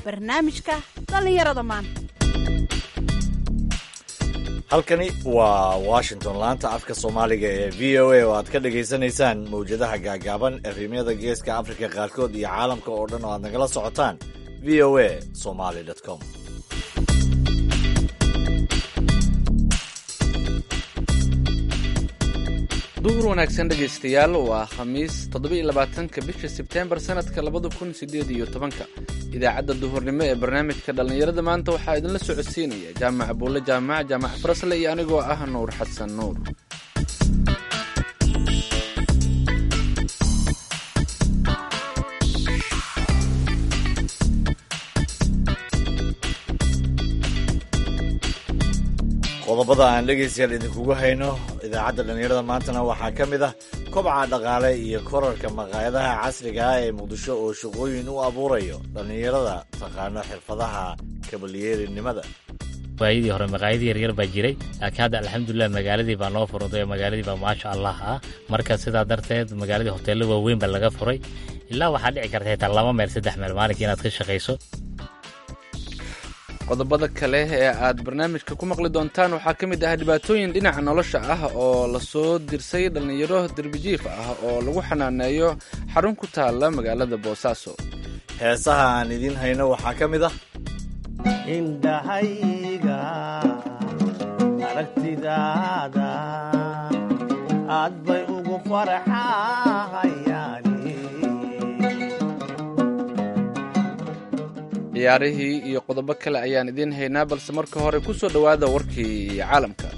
barnaamijka dhallinyarada maanta halkani waa washington laanta afka soomaaliga ee v o a oo aad ka dhagaysanaysaan mawjadaha gaagaaban efemyada geeska afrika qaarkood iyo caalamka oo dhan oo aad nagala socotaan v o a somaly com duhur wanaagsan dhegaystayaal waa khamiis toddobaiylabaatanka bisha sebteembar sanadka labada kun sideed iyo tobanka idaacadda duhurnimo ee barnaamijka dhallinyarada maanta waxaa idinla socodsiinaya jaamac buulle jaamac jaamac farasle iyo anigoo ah nuur xasan nuur qodobada aan dhegaystayaal idinkugu hayno idaacadda dhallinyarada maantana waxaa ka mid ah kobca dhaqaale iyo korarka maqaayadaha casriga ah ee muqdisho oo shaqooyin u abuurayo dhallinyarada taqaano xirfadaha kabalyeerinimada waayadii hore maqaayadii yaryar baa jiray laakiin hadda alxamdulilah magaaladii baa noo furantay oo magaaladii baa maasha allah ah marka sidaa darteed magaaladii hoteello waaweyn baa laga furay ilaa waxaa dhici karta xitaa laba meel saddex meel maalinkii inaad ka shaqayso qodobada kale ee aad barnaamijka ku maqli doontaan waxaa ka mid ah dhibaatooyin dhinaca nolosha ah oo lasoo dirsay dhallinyaro derbijiif ah oo lagu xanaaneeyo xarun ku taalla magaalada boosaaso heesaha aan idiin hayno waxaa ka mid ah indhahayga aragtidaada aad bay ugu farxahayaan ciyaarihii iyo qodobo kale ayaan idiin haynaa balse marka hore ku soo dhowaada warkii caalamka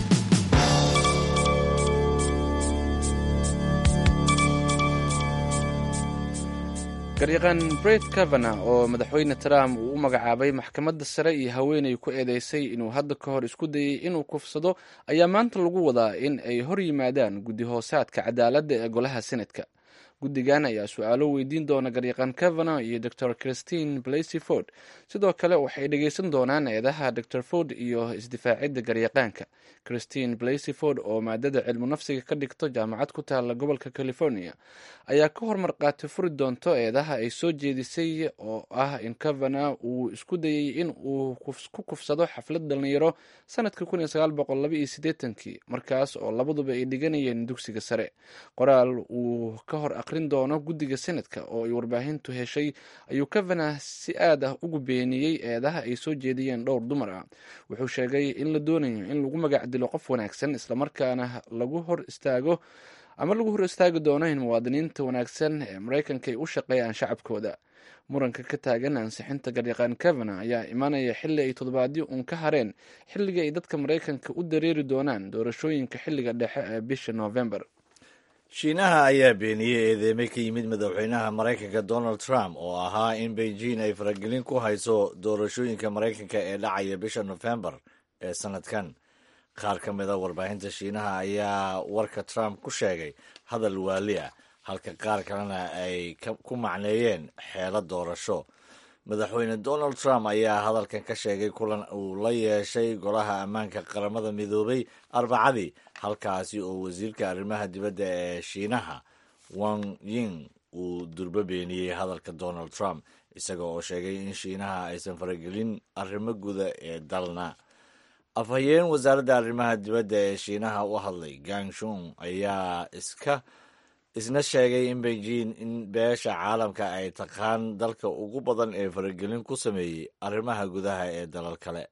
garyaqaan bret kavana oo madaxweyne trump uu u magacaabay maxkamadda sare iyo haweenay ku eedeysay inuu hadda ka hor isku dayey inuu kufsado ayaa maanta lagu wadaa in ay hor yimaadaan guddi hoosaadka cadaaladda ee golaha senatka guddigan ayaa su-aalo weydiin doona garyaqaan kavana iyo dor christine blasey ford sidoo kale waxay dhegeysan doonaan eedaha dor ford iyo isdifaacidda garyaqaanka christine blasey ford oo maadada cilmu nafsiga ka dhigto jaamacad ku taala gobolka california ayaa ka hormar qaati furi doonto eedaha ay soo jeedisay oo ah in kavana uu isku dayey in uu ku kufsado xaflad dhalinyaro sanadka kii markaas oo labaduba ay dhiganayeen dugsiga sare qoraal uu ka hor aqrin doono guddiga senadka oo ay warbaahintu heshay ayuu kavana si aad ah ugu beeniyey eedaha ay soo jeediyeen dhowr dumar ah wuxuu sheegay in la doonayo in lagu magac dilo qof wanaagsan islamarkaana lagu hor istaago ama lagu hor istaagi doono in muwaadiniinta wanaagsan ee maraykanka ay u shaqeeyaan shacabkooda muranka ka taagan ansixinta garyaqaan kavana ayaa imaanaya xilli ay toddobaadyo uun ka hareen xilliga ay dadka maraykanka u dareeri doonaan doorashooyinka xilliga dhexe ee bisha noofembar shiinaha ayaa beeniyey eedeemay ka yimid madaxweynaha maraykanka donald trump oo ahaa in beijing ay faragelin ku hayso doorashooyinka maraykanka ee dhacaya bisha nofembar ee sanadkan qaar ka mid a warbaahinta shiinaha ayaa warka trump ku sheegay hadal waali ah halka qaar kalena ay ku macneeyeen xeelo doorasho madaxweyne donald trump ayaa hadalkan ka sheegay kulan uu la yeeshay golaha ammaanka qaramada midoobay arbacadii halkaasi oo wasiirka arrimaha dibadda ee shiinaha wang ying uu durbo beeniyey hadalka donald trump isaga oo sheegay in shiinaha aysan faragelin arrimo guda ee dalna afhayeen wasaaradda arrimaha dibadda ee shiinaha u hadlay gangshung ayaa iska isna sheegay in beijing in beesha caalamka ay taqaan dalka ugu badan ee faragelin ku sameeyey arrimaha gudaha ee dalal kale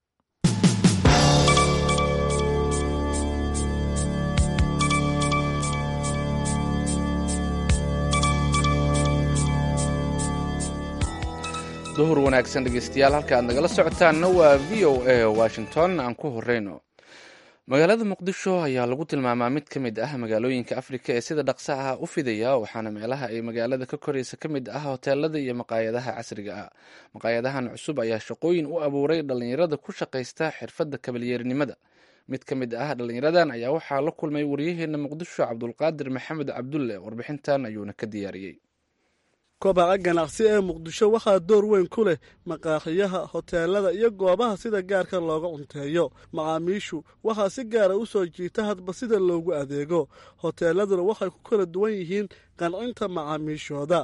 duhur wanaagsan dhegeystayaal halka aad nagala socotaanna waa v o a washington aan ku horeyno magaalada muqdisho ayaa lagu tilmaamaa mid ka mid ah magaalooyinka afrika ee sida dhaqsa ah u fidaya waxaana meelaha ay magaalada ka koraysa ka mid ah hoteelada iyo maqaayadaha casriga ah maqaayadahan cusub ayaa shaqooyin u abuuray dhallinyarada ku shaqaysta xirfadda kabalyeernimada mid ka mid ah dhallinyaradan ayaa waxaa la kulmay waryaheena muqdisho cabdulqaadir maxamed cabdulle warbixintan ayuuna ka diyaariyey kobaca ganacsi ee muqdisho waxaa door weyn ku leh maqaaxiyaha hoteelada iyo goobaha sida gaarka looga cunteeyo macaamiishu waxaa si gaara u soo jiita hadba sida loogu adeego hoteeladuna waxay ku kala duwan yihiin qancinta macaamiishooda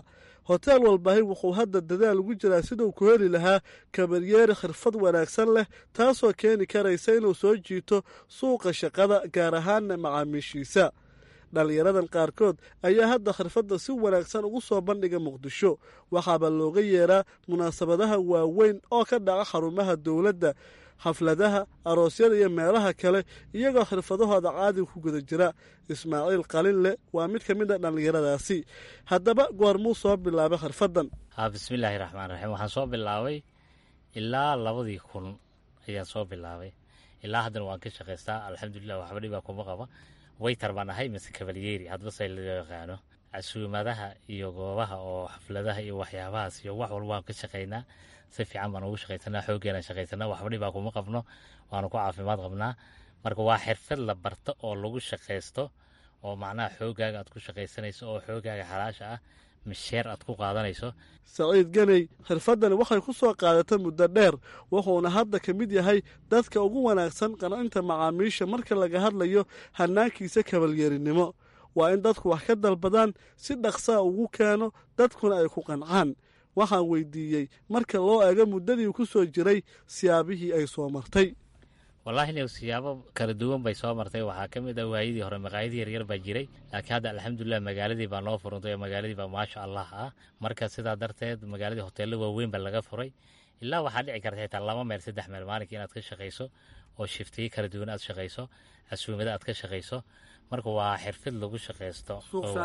hoteel walbahi wuxuu hadda dadaal ugu jiraa siduu ku heli lahaa kabaryeeri khirfad wanaagsan leh taasoo keeni karaysa inuu soo jiito suuqa shaqada gaar ahaanna macaamiishiisa dhallinyaradan qaarkood ayaa hadda khirfadda si wanaagsan ugu soo bandhiga muqdisho waxaaba looga yeeraa munaasabadaha waaweyn oo ka dhaca xarumaha dowladda xafladaha aroosyada iyo meelaha kale iyagoo khirfadahooda caadiga ku guda jira ismaaciil qalinle waa mid ka mid a dhallinyaradaasi haddaba goormuu soo bilaabay khirfaddan ha bismillaahi raxmaan raxiim waxaan soo bilaabay ilaa labadii kun ayaan soo bilaabay ilaa haddana waan ka shaqaystaa alxamdulilah waxba dhibaa kuma qaba waytar baan ahay mise kabalyeeri hadbase loo yaqaano casuumadaha iyo goobaha oo xafladaha iyo waxyaabahaas iyo wax walba waan ka shaqaynaa si fiican baan ugu shaqaysanaa xooggeena shaqaysanaa waxba dhibaa kuma qabno waanu ku caafimaad qabnaa marka waa xirfad la barto oo lagu shaqaysto oo macnaha xooggaaga aad ku shaqaysanayso oo xooggaaga xalaasha ah misheer aad ku qaadanayso saciid ganey khirfaddani waxay ku soo qaadatay muddo dheer wuxuuna hadda ka mid yahay dadka ugu wanaagsan qancinta macaamiisha marka laga hadlayo hanaankiisa kabalyeerinimo waa in dadku wax ka dalbadaan si dhaqsaa ugu keeno dadkuna ay ku qancaan waxaan weydiiyey marka loo eego muddadii ku soo jiray siyaabihii ay soo martay wallaahi ina siyaabo kala duwan bay soo martay waxaa ka mid ah waayadii hore maqaayadii yaryar baa jiray laakiin hadda alxamdulilah magaaladii baa noo furantay oo magaaladii baa maasha allah ah marka sidaa darteed magaaladii hoteello waaweyn baa laga furay ilaa waxaa dhici karta xitaa laba meel saddex meel maalinkii inaad ka shaqayso oo shiftiyo kala duwan aad shaqayso casuumada aad ka shaqayso marka waa xirfid lagu shaqaysto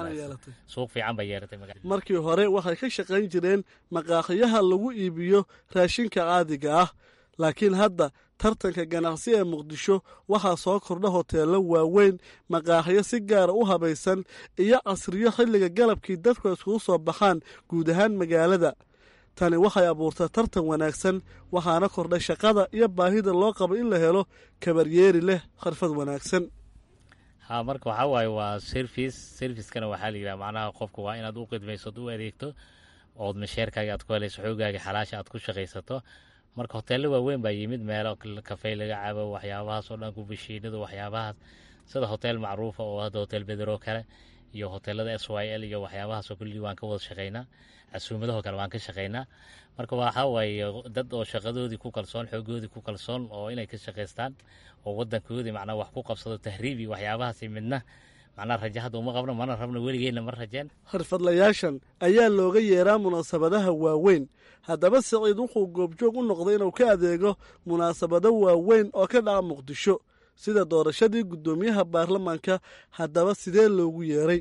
suuq fiican bay yeelatay markii hore waxay ka shaqayn jireen maqaaqiyaha lagu iibiyo raashinka caadiga ah laakiin hadda tartanka ganacsi ee muqdisho waxaa soo kordha hoteello waaweyn maqaaxiyo si gaara u habaysan iyo casriyo xilliga galabkii dadku iskugu soo baxaan guud ahaan magaalada tani waxay abuurtaa tartan wanaagsan waxaana kordhay shaqada iyo baahida loo qabo in la helo kabaryeeri leh khirfad wanaagsan ha marka waxaa waaye waa service servicekana waxaa la yidhaha macnaha qofka waa inaad u qidmayso od u adeegto ood masheerkaaga aad ku helayso xoogaaga xalaasha aad ku shaqaysato marka hoteello waaweyn baa yimid meelo kafey laga cabo waxyaabahaas oo dhan kubashiinadu waxyaabahaas sida hoteel macruufa oo hadda hotel bedero kale iyo hoteelada s y l iyo waxyaabahaasoo kulli waan ka wada shaqaynaa casuumadahoo kale waan ka shaqaynaa marka waxaa waaye dad oo shaqadoodii ku kalsoon xoogoodii ku kalsoon oo inay ka shaqaystaan oo wadankoodii macnaa wax ku qabsado tahriibi waxyaabahaasi midna macnaa raja hadda uma qabno mana rabno weligeenna ma rajeen khirfadlayaashan ayaa looga yeeraa munaasabadaha waaweyn haddaba siciid wuxuu goobjoog u noqday inuu ka adeego munaasabado waaweyn oo ka dhaca muqdisho sida doorashadii guddoomiyaha baarlamaanka haddaba sidee loogu yeeray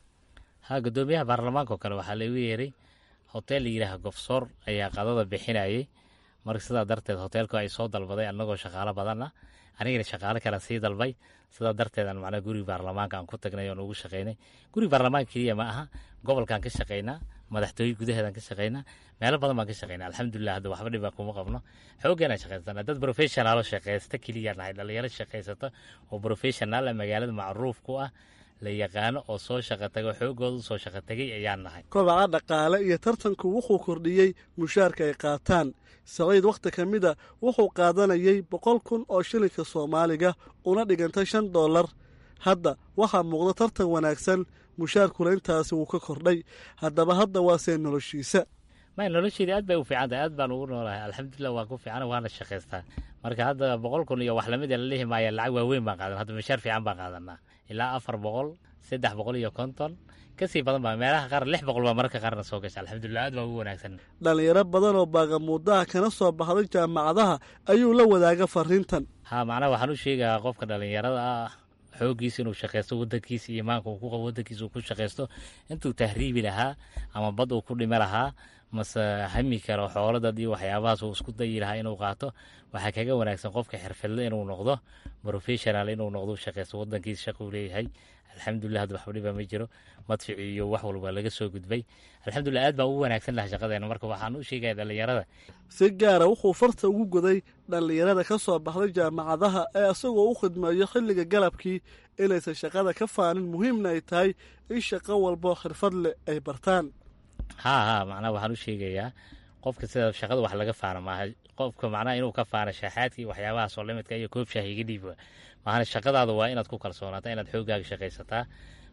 ha guddoomiyaha baarlamaanka oo kale waxaa loogu yeeray hoteel la yidhaaha gofsoor ayaa qadada bixinayay marka sidaa darteed hoteelku ay soo dalbaday annagoo shaqaalo badan ah anigana shaqaalo kale sii dalbay sidaa darteedan macnaa guriga baarlamaanka aan ku tagnay oon ugu shaqaynay guriga baarlamaanka keliya ma aha gobolkaan ka shaqaynaa madaxtooye gudaheedaan ka shaqaynaa meelo badan baan ka shaqaynaa alxamdulilah hadda waxba dhibaa kuma qabno xooggeena shaqaysana dad professionaalo shaqaysta keliya nahay dhalinyaro shaqaysata oo professionaal ah magaalada macruuf ku ah la yaqaano oo soo shaqa tago xoogooda u soo shaqa tegay ayaan nahay kobaca dhaqaale iyo tartanku wuxuu kordhiyey mushaarka ay qaataan saciid wakhti ka mida wuxuu qaadanayay boqol kun oo shilinka soomaaliga una dhigantay shan dollar hadda waxaa muuqda tartan wanaagsan mushaarkuna intaasi wuu ka kordhay haddaba hadda waasee noloshiisa may nolosheedii aad bay u fiican tahay aad baan ugu noolahay alxamdulilah waan ku fiicana waana shaqaystaa marka hadda boqol kun iyo wax lamid la lihi maaya lacag waaweyn baan qaadan hadda mushaar fiican baan qaadanaa ilaa afar boqol saddex boqol iyo konton kasii badan baa meelaha qaar lix boqol baa mararka qaarna soo gasha alxamdulilah aad baa ugu wanaagsan dhallinyaro badan oo baagamuudaha kana soo baxday jaamacadaha ayuu la wadaaga fariintan ha macnaha waxaan u sheegayaa qofka dhallinyarada ah xooggiisa inuu shaqaysto wadankiisa iyo imaanka uu ku qabo wadankiisa uu ku shaqaysto intuu tahriibi lahaa ama bad uu ku dhimi lahaa mase hami karo xooladad iyo waxyaabahaas uu isku dayi lahaa inuu qaato waxaa kaga wanaagsan qofka xirfadle inuu noqdo professional inuu noqdo shaqaysto wadankiisa shaquu leeyahay alxamdulilah hadda waxba dhibaa ma jiro madfici iyo wax walba laga soo gudbay alxamdulilah aad baan ugu wanaagsan laha shaqadeena marka waxaan u sheegaya dhallinyarada si gaara wuxuu farta ugu goday dhallinyarada ka soo baxday jaamacadaha ee isagoo u khidmeeyo xilliga galabkii inaysan shaqada ka faanin muhiimna ay tahay in shaqo walbo xirfad leh ay bartaan haa haa macnaha waxaan u sheegayaa qofka sida shaqada wax laga faana maaha qofka macnaha inuu ka faano shaaxaadkii waxyaabahaas oo limidka iyo koob shaah iga dhiib maahana shaqadaada waa inaad ku kalsoonaataa inaad xoogaaga shaqaysataa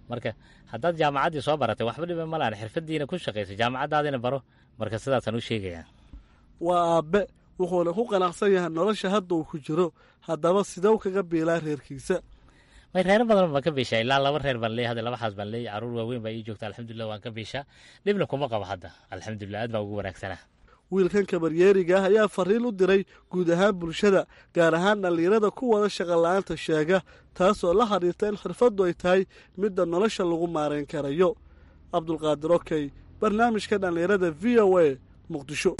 marka haddaad jaamacaddii soo baratay waxba dhiba ma lahan xirfadiina ku shaqaysa jaamacaddaadina baro marka sidaasaan u sheegaya waa aabbe wuxuuna ku qanacsan yahay nolosha hadda uu ku jiro haddaba sidew kaga biilaa reerkiisa may reero badan baan ka biishaa ilaa laba reer baan leeyahay hadda laba xaas baan leeyahay caruur waaweyn baa ii joogta alxamdulilah waan ka biishaa dhibna kuma qabo hadda alxamdulilah aad baan ugu wanaagsanaa wiilkan kabaryeeriga ah ayaa fariin u diray guud ahaan bulshada gaar ahaan dhallinyarada ku wada shaqola'aanta sheega taasoo la xiriirta in xirfaddu ay tahay midda nolosha lagu maarayn karayo cabdulqaadir okey barnaamijka dhallinyarada v o a muqdisho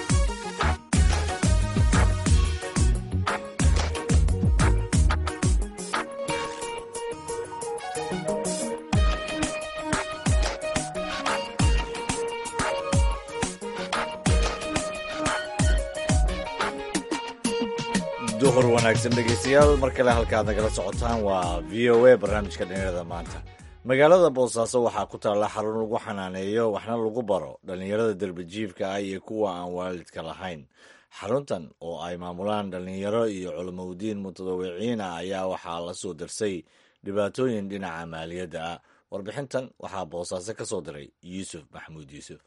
duhur wanaagsan dhegeystayaal mar kale halkaad nagala socotaan waa v o a barnaamijka dhallinyarada maanta magaalada boosaaso waxaa ku taalla xarun lagu xanaaneeyo waxna lagu baro dhallinyarada derbijiifka ah iyo kuwa aan waalidka lahayn xaruntan oo ay maamulaan dhallinyaro iyo culamowdiin mutadawiciin ah ayaa waxaa la soo darsay dhibaatooyin dhinaca maaliyadda ah warbixintan waxaa boosaaso ka soo diray yuusuf maxamuud yuusuf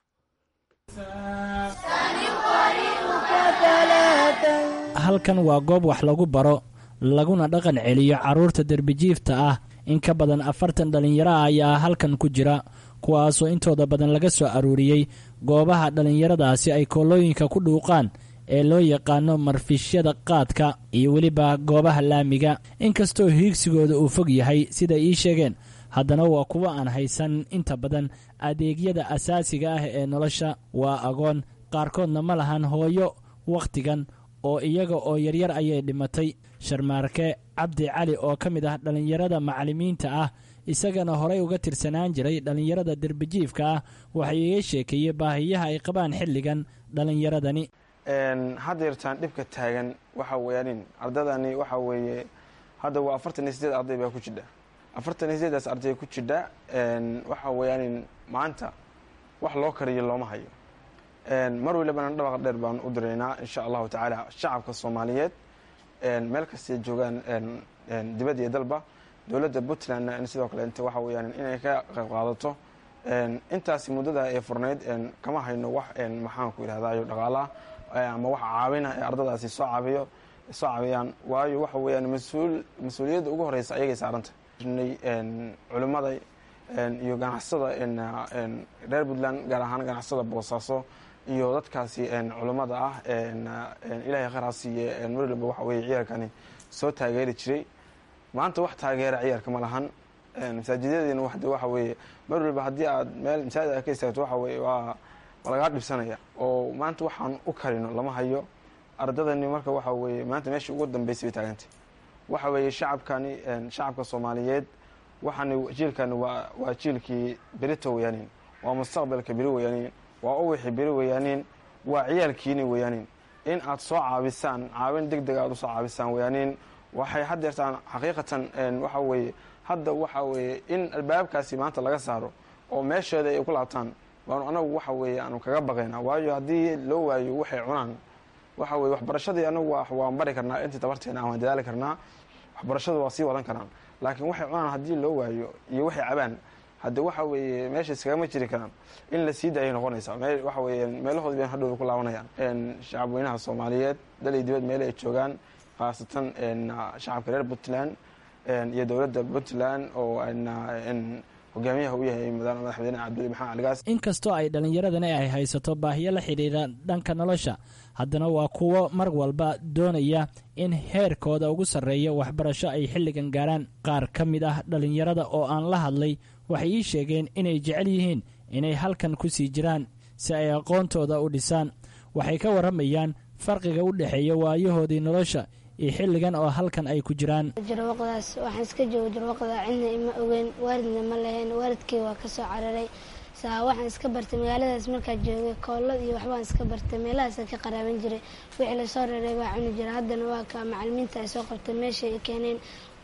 halkan waa goob wax lagu baro laguna dhaqan celiyo carruurta derbijiifta ah in ka badan afartan dhallinyaro ah ayaa halkan ku jira kuwaasoo intooda badan laga soo aruuriyey goobaha dhallinyaradaasi ay koolooyinka ku dhuuqaan ee loo yaqaano marfishyada qaadka iyo weliba goobaha laamiga inkastoo hiigsigooda uu fog yahay sida ii sheegeen haddana waa kuwo aan haysan inta badan adeegyada asaasiga ah ee nolosha waa agoon qaarkoodna ma lahan hooyo wakhtigan oo iyaga oo yaryar ayay dhimatay sharmaarke cabdi cali oo ka mid ah dhallinyarada macallimiinta ah isagana horay uga tirsanaan jiray dhallinyarada derbijiifka ah waxay iga sheekeeyey baahiyaha ay qabaan xilligan dhallinyaradani hadda yartaan dhibka taagan waxa weyaanin ardadani waxa weeye hadda waa afartan iyo sideed arday baa ku jidha afartan iyo sideedaas arday ku jidha waxa weyaanin maanta wax loo kariyo looma hayo mar walibana dhabaqa dheer baan u diraynaa insha allahu tacaala shacabka soomaaliyeed meel kastay joogaan dibad iyo dalba dowladda puntlandna sidoo kaleet waxa weyaan inay ka qayb qaadato intaasi muddada ee furnayd kama hayno wax maxaanku yidhahdayo dhaqaalaah ama wax caawina ee ardadaasi soo caabiyo soo caabiyaan waayo waxa weyaan mas-uul mas-uuliyadda ugu horeysa ayagay saaranta culimmada iyo ganacsada reer puntland gaar ahaan ganacsada boosaaso iyo dadkaasi culimmada ah ilaahay khayr ha siiye mar waliba waxa weye ciyaarkani soo taageeri jiray maanta wax taageera ciyaarka ma lahan masaajidyadeena wade waxa weeye mar waliba haddii aad meel masaajid aad ka istaagto waxa weye waa lagaa dhibsanaya oo maanta waxaan u karino lama hayo ardadani marka waxa weeye maanta meeshii ugu dambeysay bay taagantay waxa weeye shacabkani shacabka soomaaliyeed waxaani jiilkani waa waa jiilkii berito weyaanin waa mustaqbalka beri weyaanin waa uwixii beri weyaanin waa ciyaalkiini weyaanin in aad soo caabisaan caawin deg deg aad usoo caabisaan weyaanin waxay haddeertaan xaqiiqatan waxa weeye hadda waxa weeye in albaabkaasi maanta laga saaro oo meesheeda ay ku laabtaan baanu anagu waxa weeye aanu kaga baqaynaa waayo haddii loo waayo waxay cunaan waxa weye waxbarashadii anagu waan bari karnaa intii tabarteena aan waan dadaali karnaa waxbarashadu waa sii wadan karaan laakiin waxay cunaan haddii loo waayo iyo waxay cabaan hadde waxa weeye meesha iskagama jiri karaan in la sii daayay noqonaysaa me waxa weeye meelahoodi bay hadhowda ku laabanayaan shacabweynaha soomaaliyeed dal iyo dibad meele ay joogaan khaasatan shacabka reer puntland iyo dowladda puntland oo hogaamiyaha u yahay madaxweyne cabduli maxamed caligaas inkastoo ay dhallinyaradani ay haysato baahiyo la xidhiidha dhanka nolosha haddana waa kuwo mar walba doonaya in heerkooda ugu sarreeya waxbarasho ay xilligan gaaraan qaar ka mid ah dhallinyarada oo aan la hadlay waxay ii sheegeen inay jecel yihiin inay halkan ku sii jiraan si ay aqoontooda u dhisaan waxay ka warramayaan farqiga u dhexeeya waayahoodii nolosha iyo xilligan oo halkan ay ku jiraan jarwaqdaas waxaan iska jooga jarwaqda cidna ima ogeyn waalidna ma lahayn waalidkii waa ka soo cararay saa waxaan iska bartay magaaladaas markaa joogay koolad iyo waxbaan iska bartay meelahaasa ka qaraaban jiray wixii lasoo reeray baa cuni jira haddana waa ka macalimiinta ay soo qabtay meesha ay keeneen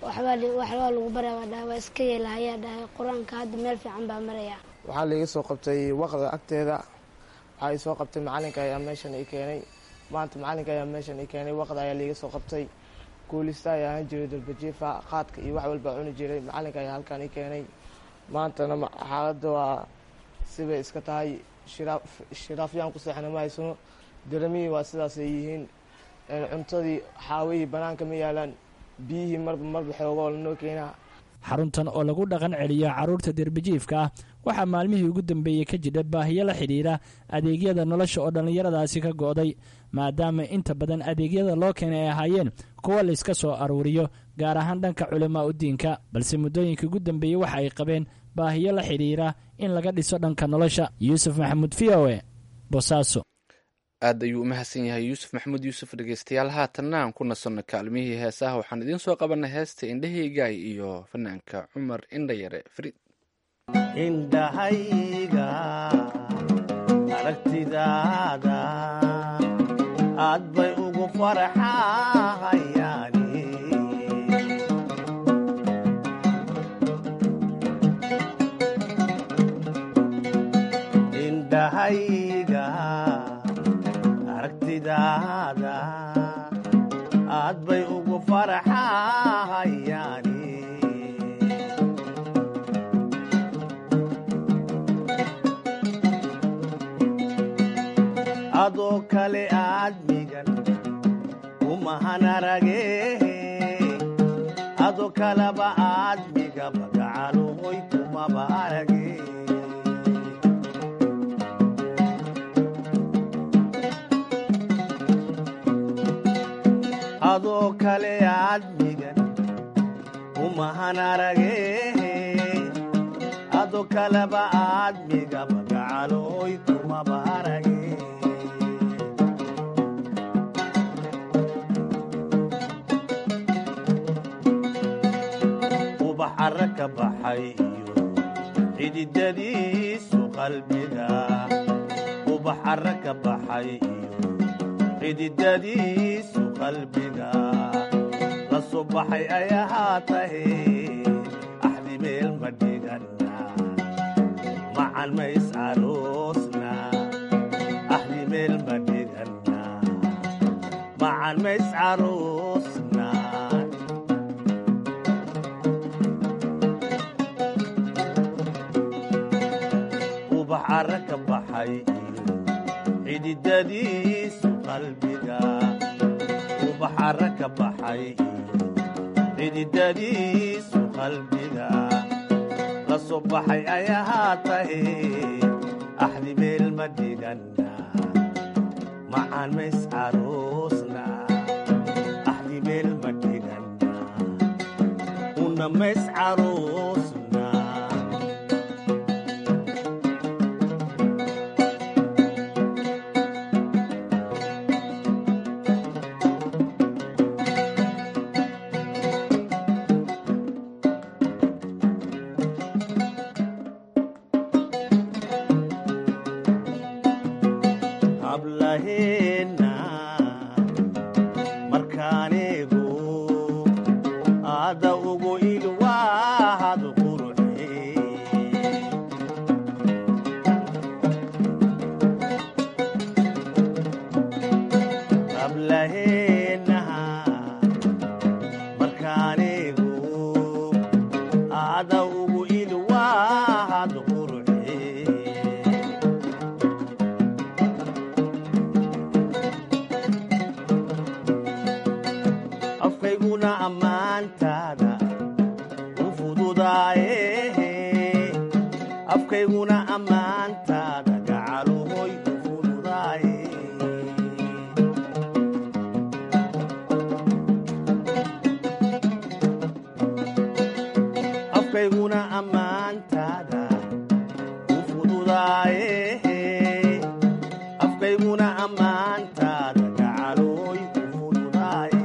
waxbaa lagu baraa baa dhaha waa iska yeela ayaa dhahay qur-aanka hadda meel fiican baa maraya waxaa laiga soo qabtay waqda agteeda waxaa i soo qabtay macalinka ayaa meeshan i keenay maanta macalinka ayaa meeshan i keenay waqda ayaa laiga soo qabtay guulista ayaa ahaan jiray dalbajiifa qaadka iyo wax walbaa cuni jiray macalinka ayaa halkaan i keenay maantana xaaladda waa sibay iska tahay shiraafyaan ku seexna ma haysano daramihii waa sidaasay yihiin cuntadii xaawihii banaanka ma yaalaan biyihii marba marba xoogoo lanoo keenaa xaruntan oo lagu dhaqan celiyo carruurta derbijiifka ah waxaa maalmihii ugu dambeeyey ka jira baahiyo la xidhiidha adeegyada nolosha oo dhallinyaradaasi ka go'day maadaama inta badan adeegyada loo keenay ay ahaayeen kuwa layska soo aruuriyo gaar ahaan dhanka culamaa u diinka balse muddooyinka ugu dambeeyey waxa ay qabeen baahiyo la xidhiidha in laga dhiso dhanka nolosha yuusuf maxamuud v o e bosaaso aad ayuu u mahadsan yahay yuusuf maxamuud yuusuf dhegeystayaal haatanna aan ku nasanno kaalmihii heesaha waxaan idiin soo qabanay heesta indhahaygaay iyo fanaanka cumar indhayare fariid indhahayga aragtidaada aad bay ugu farxahayaani indhahayga aragtidaada aad bay ugu farxahayaani adoo kale aadmigan umahanarage adoo kaleba aadmigaba gacaluhoy kumaba arage adoo kale aadmigan umahanarage adoo kaleba aadmigaba gacaloy kumaba arage ubax arra ka baxay iyo xididadiisu qalbiga ubax arra ka baxay iyo xididadiisu qalbiga la soo baxay ay ahaatahe axdi meel ma dhigana macan ma is aroosna axdi meel ma dhigana macan ma is aroosna ubax arra ka baxay iyo xididadiisu qalbiga ubax arra ka baxay iyo xididadiisu qalbiga la soo baxay ay ahaatahe axdi meel ma dhigana macan ma is aroosna axdi meel ma dhigana una ma is aroosna hablaheena markaaneego aada ugu ilwaahad qurxe hablaheena markaaneego aada ugu ilwaahad qurxe afkayguna ammaantaada u fududaaye afkayguna ammaantaada gacaluhoy u fududaaye afkayguna ammaantaada u fududaaye afkayguna ammaantaada gacaluhoy u fududaaye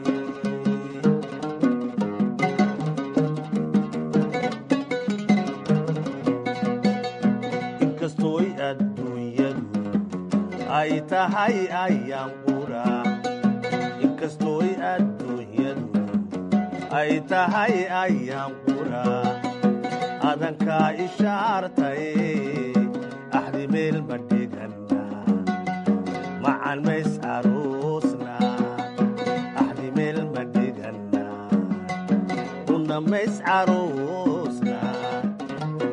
inkastooy adduunyadu ay tahay ayaan qura inkastooy adduunyadu ay tahay ayaan qura adankaa ishaartaye axdi meel ma dhigana macan ma is aroosna axdi meel ma dhigana una ma is aroosna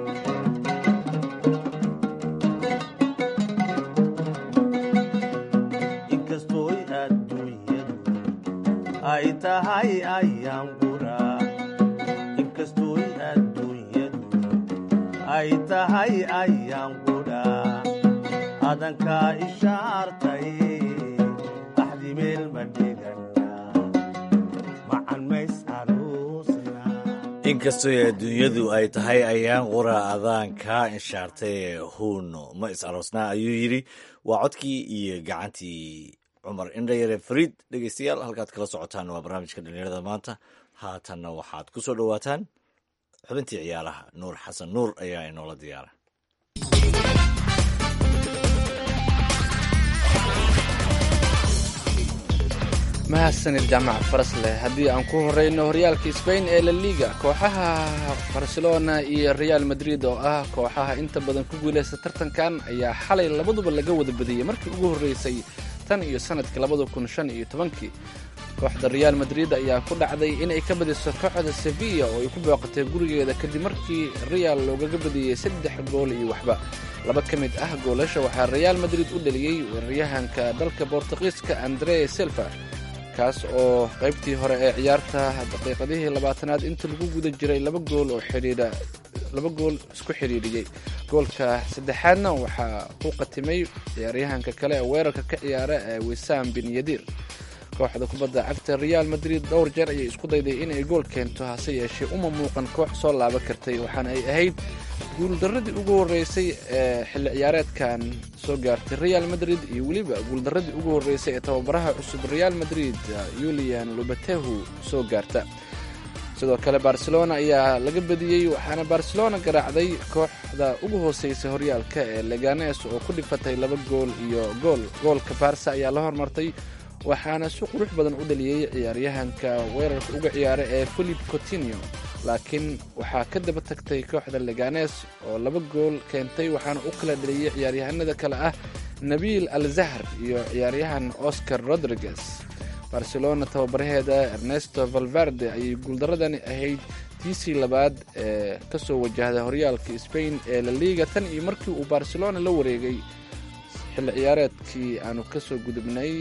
tahay ayaan qura inkastooy adduunyadu ay tahay ayaan qudha adankaa ishaartay axdimeel ma dhigana macan mays aroosna inkastoo adduunyadu ay tahay ayaan qura adaan kaa inshaartay huuno ma is aroosnaa ayuu yidhi waa codkii iyo gacantii cumar indhayare fariid dhegeystayaal halkaad kala socotaan waa barnaamijka dhalinyarada maanta haatanna waxaad ku soo dhowaataan xubintii ciyaaraha nuur xasan nuur ayaa inoola diyaara mahadsanid jaamac farasleh haddii aan ku horeyno horyaalka sbain ee la liga kooxaha barcelona iyo real madrid oo ah kooxaha inta badan ku guuleysta tartankan ayaa xalay labaduba laga wada badiyey markii ugu horreysay tan iyo sanadkii labada kun shan iyo tobankii kooxda real madrid ayaa ku dhacday inay ka badiso kooxda sevilla oo ay ku booqatay gurigeeda kadib markii real loogaga badiyey saddex gool iyo waxba laba ka mid ah goolasha waxaa real madrid u dhaliyey weeraryahanka dalka bortugiiska andre silva kaas oo qaybtii hore ee ciyaarta daqiiqadihii labaatanaad inta lagu guda jiray laba gool oo xidhiidha laba gool isku xidhiidhiyey goolka saddexaadna waxaa ku qatimay ciyaaryahanka kale ee weerarka ka ciyaara ee wisaam bin yadiir kooxda kubadda cagta real madrid dhowr jeer ayay isku dayday inay gool keento hase yeeshee uma muuqan koox soo laaban kartay waxaana ay ahayd guuldaradii ugu horreysay ee xilli ciyaareedkan soo gaartay real madrid iyo weliba guuldaradii ugu horreysay ee tababaraha cusub real madrid yulian lubatehu soo gaarta sidoo kale barcelona ayaa laga badiyey waxaana barcelona garaacday kooxda ugu hooseysa horyaalka ee leganes oo ku dhifatay laba gool iyo gool goolka barsa ayaa la hormartay waxaana si qurux badan u dhaliyey ciyaaryahanka weerarka uga ciyaara ee philip cotinio laakiin waxaa ka daba tagtay kooxda leganes oo laba gool keentay waxaana u kala dhaliyey ciyaaryahanada kale ah nabiil al zahr iyo ciyaaryahan oscar rodriguez barcelona tababaraheeda ernesto valverde ayay guuldaradani ahayd tiisii labaad ee kasoo wajahda horyaalka spain ee la liga tan iyo markii uu barcelona la wareegay xilli ciyaareedkii aanu kasoo gudubnay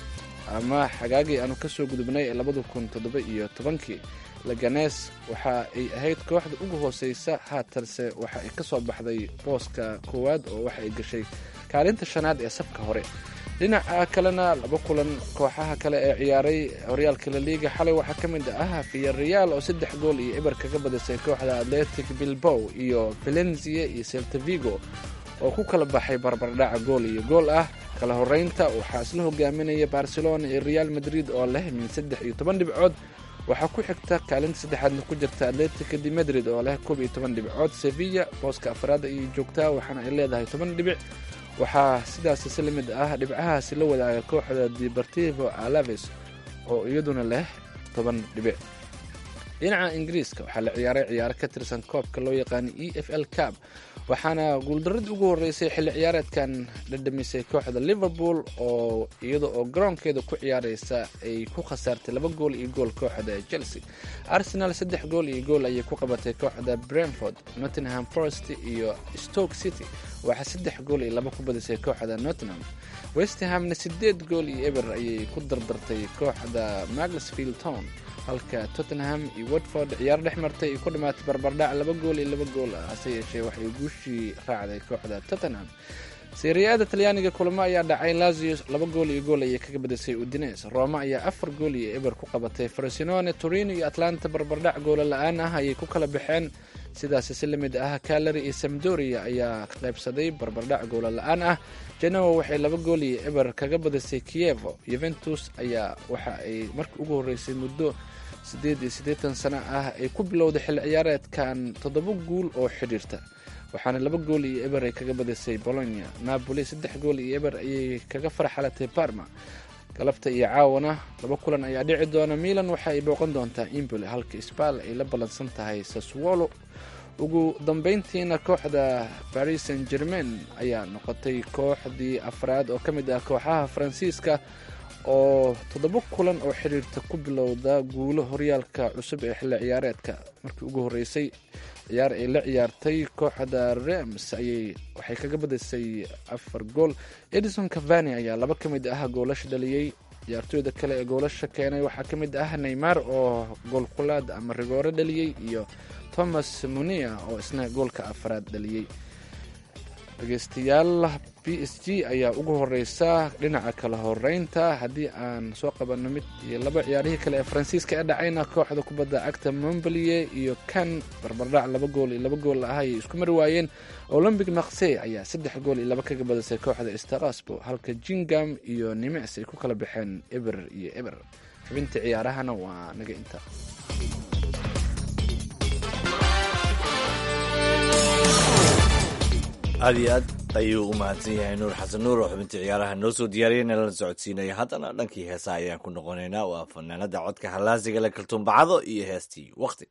ama xagaagii aanu kasoo gudubnay ee labada kun toddoba iyo tobankii laganes waxa ay ahayd kooxda ugu hooseysa haatanse waxa ay ka soo baxday booska koowaad oo waxa ay gashay kaalinta shanaad ee safka hore dhinaca kalena laba kulan kooxaha kale ee ciyaaray horyaalka laliga xalay waxaa ka mid ah viyareal oo saddex gool iyo eber kaga badisay kooxda atletic bilbow iyo valencia iyo seltavigo oo ku kala baxay barbardhaca gool iyo gool ah kala horeynta waxaa isla hogaaminaya barcelona iyo real madrid oo leh min saddex iyo toban dhibcood waxaa ku xigta kaalinta saddexaadna ku jirta atletica de madrid oo leh koob iyo toban dhibcood sevilla booska afraad ayay joogtaa waxaana ay leedahay toban dhibic waxaa sidaasi si lamid ah dhibcahaasi la wadaaga kooxda deportivo alaves oo iyaduna leh toban dhibic dhinaca ingiriiska waxaa la ciyaaray ciyaaro ka tirsan koobka loo yaqaana e f l cab waxaana guuldaradii ugu horreysay xilli ciyaareedkan dhadhamisay kooxda liverpool oo iyada oo garoonkeeda ku ciyaareysa ay ku khasaartay laba gool iyo gool kooxda chelsea arsenal saddex gool iyo gool ayay ku qabatay kooxda brentford nottingham forest iyo stoke city waxaa saddex gool iyo laba ku badisay kooxda nottingham westhamna sideed gool iyo eber ayay ku dardartay kooxda maglesfield town halka tottenham iyo watford ciyaar dhex martay ay ku dhammaatay barbardhac laba gool iyo laba gool ah hase yeeshee waxay guushii raacday kooxda tottenham seriyaada talyaaniga kulamo ayaa dhacay lazio laba gool iyo gool ayay kaga badisay udines roma ayaa afar gool iyo eber ku qabatay frosinone torino iyo atlanta barbardhac goola la-aan ah ayay ku kala baxeen sidaasi si lamid ah calary iyo samdoria ayaa qaybsaday barbardhac goola la-aan ah genoa waxay laba gool iyo eber kaga badisay kievo yuventus ayaa waxa ay markii ugu horreysay muddo siddeed iyo siddeetan sano ah ay ku bilowday xilli ciyaareedkan toddoba guul oo xidhiirta waxaana laba gool iyo eber ay kaga badisay bolonia napoli saddex gool iyo eber ayay kaga farxalatay parma galabta iyo caawana laba kulan ayaa dhici doona milan waxa ay booqan doontaa imboli halka sbal ay la ballansan tahay saswolo ugu dambeyntiina kooxda paris saint germain ayaa noqotay kooxdii afraad oo ka mid ah kooxaha faransiiska oo toddoba kulan oo xidhiirta ku bilowda guulo horyaalka cusub ee xilli ciyaareedka markii ugu horreysay ciyaar ay la ciyaartay kooxda rems ayay waxay kaga badisay afar gool edison cavani ayaa laba ka mid ah goolasha dhaliyey ciyaartooyda kale ee goolasha keenay waxaa ka mid ah neymar oo goolkulaad ama rigoore dhaliyey iyo thomas munia oo isna goolka afraad dhaliyey dhegeystayaal b s g ayaa ugu horeysa dhinaca kala horeynta haddii aan soo qabanno mid iyo laba ciyaarihii kale ee faransiiska ee dhacayna kooxda kubadda cagta montpellier iyo kan barbardhac laba gool iyo laba gool ah ayay isku mari waayeen olombic maksey ayaa saddex gool iyo laba kaga badisay kooxda starasbo halka jingam iyo nimecs ay ku kala baxeen eber iyo eber xubinta ciyaarahana waa naga inta aad iyo aad ayuu u mahadsan yahay nuur xasan nuur oo xubintii ciyaaraha noo soo diyaariyay nalana socodsiinaya haddana dhankii heesaha ayaan ku noqonaynaa waa fanaanada codka hallaasiga le kaltuunbacado iyo heestii waqti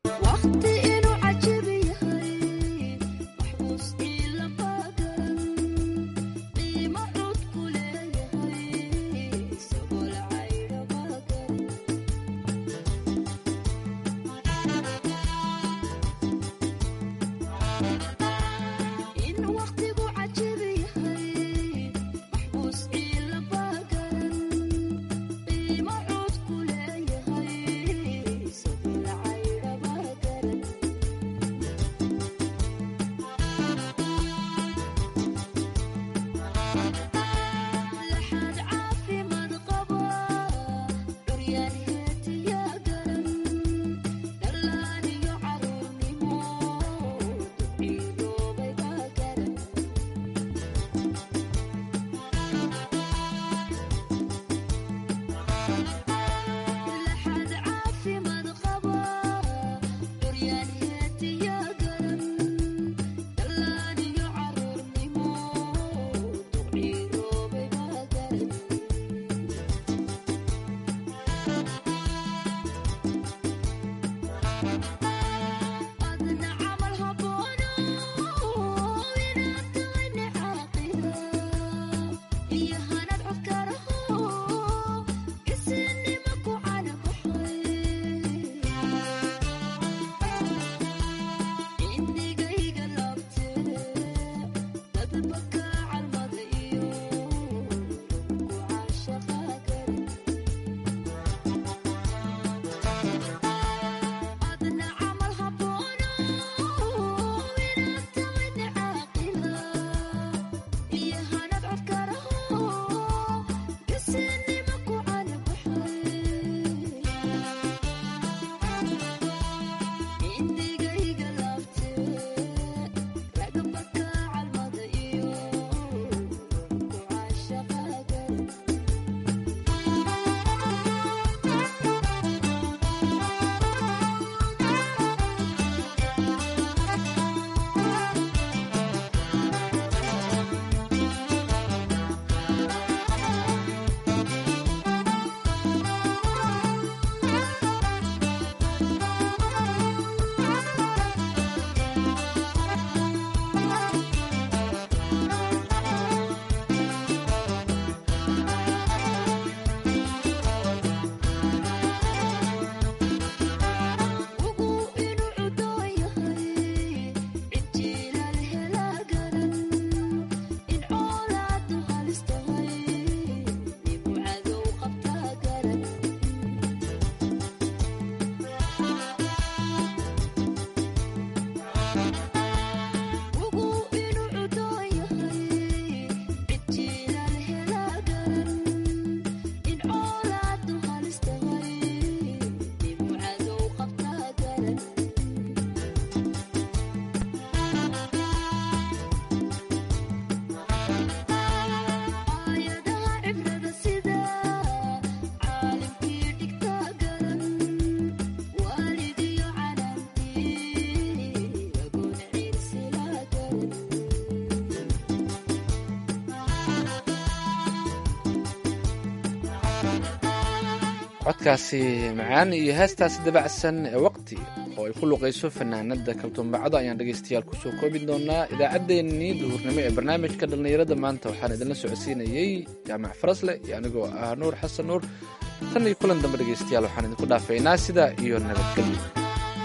codkaasi macaan iyo heestaasi dabacsan ee waqti oo ay ku luqayso fanaanada kaltuumbacado ayaan dhegaystayaal kusoo koobi doonaa idaacaddeenii duhurnimo ee barnaamijka dhallinyarada maanta waxaan idinla socodsiinayey jaamac farasle iyo anigoo ah nuur xasan nuur tan iyo kulan dambe dhegaystayaal waxaan idinku dhaafaynaa sidaa iyo nabadgelyo